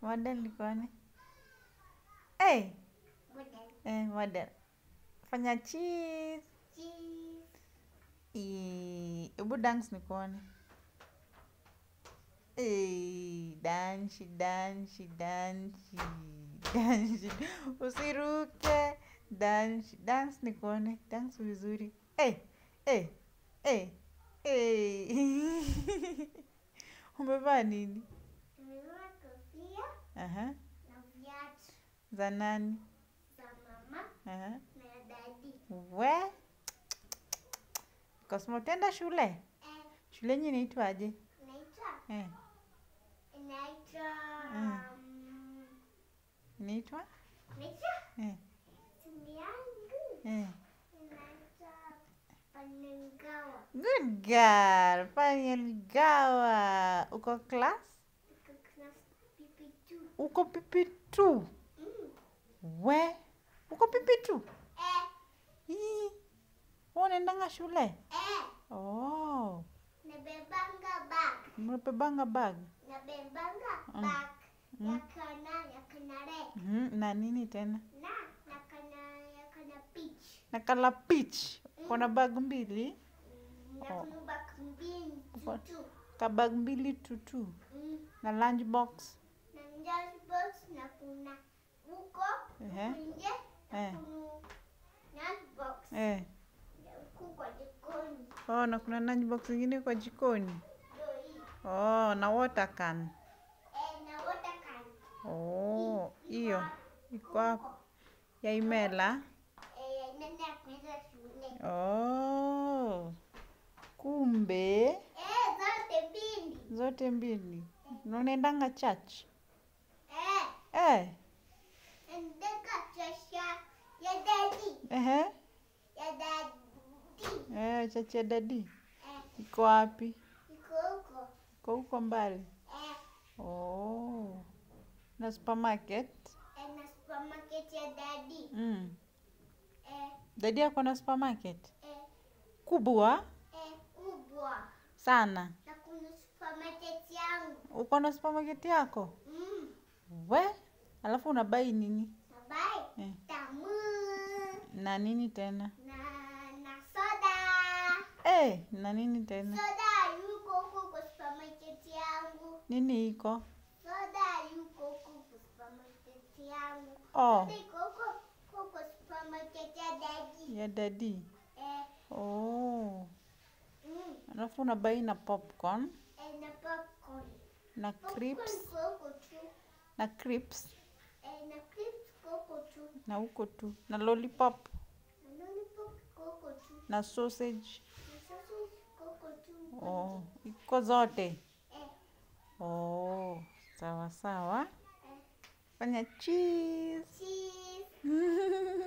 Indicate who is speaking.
Speaker 1: Model nikuone. Hey,
Speaker 2: Model.
Speaker 1: eh, model. Fanya cheese.
Speaker 2: Cheese.
Speaker 1: Eh, Hebu dance nikuone. Eh, dansi, dansi, dansi, dansi. Usiruke. Dansi, dance nikuone. Dance vizuri. Eh, eh, eh, eh. Umevaa nini?
Speaker 2: Nimevaa kofia
Speaker 1: Aha.
Speaker 2: na viatu
Speaker 1: Za nani?
Speaker 2: za mama
Speaker 1: Aha.
Speaker 2: na ya dadi.
Speaker 1: We. Cosmo utaenda shule?
Speaker 2: Eh,
Speaker 1: Shule yenyu inaitwaje?
Speaker 2: inaitwa
Speaker 1: Eh,
Speaker 2: inaitwa
Speaker 1: Mm.
Speaker 2: um,
Speaker 1: inaitwa?
Speaker 2: inaitwa
Speaker 1: Eh,
Speaker 2: simu yangu
Speaker 1: eh.
Speaker 2: inaitwa Panengawa.
Speaker 1: Good girl. Paniel Gawa. Uko class?
Speaker 2: Iko class pipi tu.
Speaker 1: Uko pipi tu.
Speaker 2: Mm.
Speaker 1: We. Uko pipi tu.
Speaker 2: Eh,
Speaker 1: Ii. Wewe unaendanga shule?
Speaker 2: eh,
Speaker 1: Oh.
Speaker 2: nabebanga bag.
Speaker 1: Umebebanga bag.
Speaker 2: Nabebanga
Speaker 1: Mm.
Speaker 2: bag ya
Speaker 1: Mm.
Speaker 2: kana ya kana red
Speaker 1: Mhm. Na nini tena?
Speaker 2: na na kana ya kana peach.
Speaker 1: Na kala peach. Uko na bag mbili?
Speaker 2: Mm,
Speaker 1: Oh.
Speaker 2: na kuna bag mbili
Speaker 1: Uko-
Speaker 2: tu.
Speaker 1: Ka bag mbili tutu.
Speaker 2: Mm.
Speaker 1: Na lunch box.
Speaker 2: na lunchbox na kuna huko
Speaker 1: Ehe.
Speaker 2: huku nje na
Speaker 1: Eh.
Speaker 2: kuna lunchbox
Speaker 1: Eh.
Speaker 2: na huku kwa jikoni
Speaker 1: Oh, na kuna lunch box ingine kwa jikoni.
Speaker 2: ndio hii
Speaker 1: Oh, na water can.
Speaker 2: eh, na water can
Speaker 1: Oh,
Speaker 2: Hii
Speaker 1: hiyo
Speaker 2: iko
Speaker 1: iko hapo.
Speaker 2: huko.
Speaker 1: Ya Imela.
Speaker 2: eh, nenda kwenda shule
Speaker 1: Oh. Kumbe
Speaker 2: eh, zote mbili
Speaker 1: zote mbili. Na unaendanga church?
Speaker 2: eh,
Speaker 1: Eh.
Speaker 2: ndeka chasha ya dadi
Speaker 1: Ehe.
Speaker 2: ya dadi
Speaker 1: Eh, church ya dadi.
Speaker 2: eh,
Speaker 1: Iko wapi?
Speaker 2: iko huko
Speaker 1: Iko huko mbali.
Speaker 2: eh,
Speaker 1: Oh. Na supermarket?
Speaker 2: eh, na supermarket ya dadi
Speaker 1: Mm.
Speaker 2: eh,
Speaker 1: Dadi ako na supermarket?
Speaker 2: eh,
Speaker 1: Kubwa
Speaker 2: eh, kubwa
Speaker 1: sana.
Speaker 2: na kuna supermarket yangu
Speaker 1: Uko na supermarket yako?
Speaker 2: mm.
Speaker 1: We, alafu unabai nini?
Speaker 2: Nabai
Speaker 1: Eh.
Speaker 2: tamu
Speaker 1: Na nini tena?
Speaker 2: na na soda
Speaker 1: Eh, na nini tena?
Speaker 2: soda yuko huko kwa supermarket yangu
Speaker 1: Nini iko?
Speaker 2: soda yuko huko kwa supermarket yangu
Speaker 1: Oh,
Speaker 2: soda iko huko huko kwa supermarket ya dadi
Speaker 1: ya dadi.
Speaker 2: eh,
Speaker 1: Oh,
Speaker 2: mm.
Speaker 1: alafu unabai na popcorn
Speaker 2: eh, na popcorn
Speaker 1: na
Speaker 2: popcorn
Speaker 1: crips
Speaker 2: iko huko tu
Speaker 1: na crips
Speaker 2: eh, na crips iko huko tu
Speaker 1: na huko tu na lollipop
Speaker 2: na lollipop iko huko tu
Speaker 1: na sausage.
Speaker 2: na sausage iko huko tu
Speaker 1: Oh, iko zote.
Speaker 2: eh,
Speaker 1: Oh, sawa sawa.
Speaker 2: eh,
Speaker 1: Fanya cheese.
Speaker 2: cheese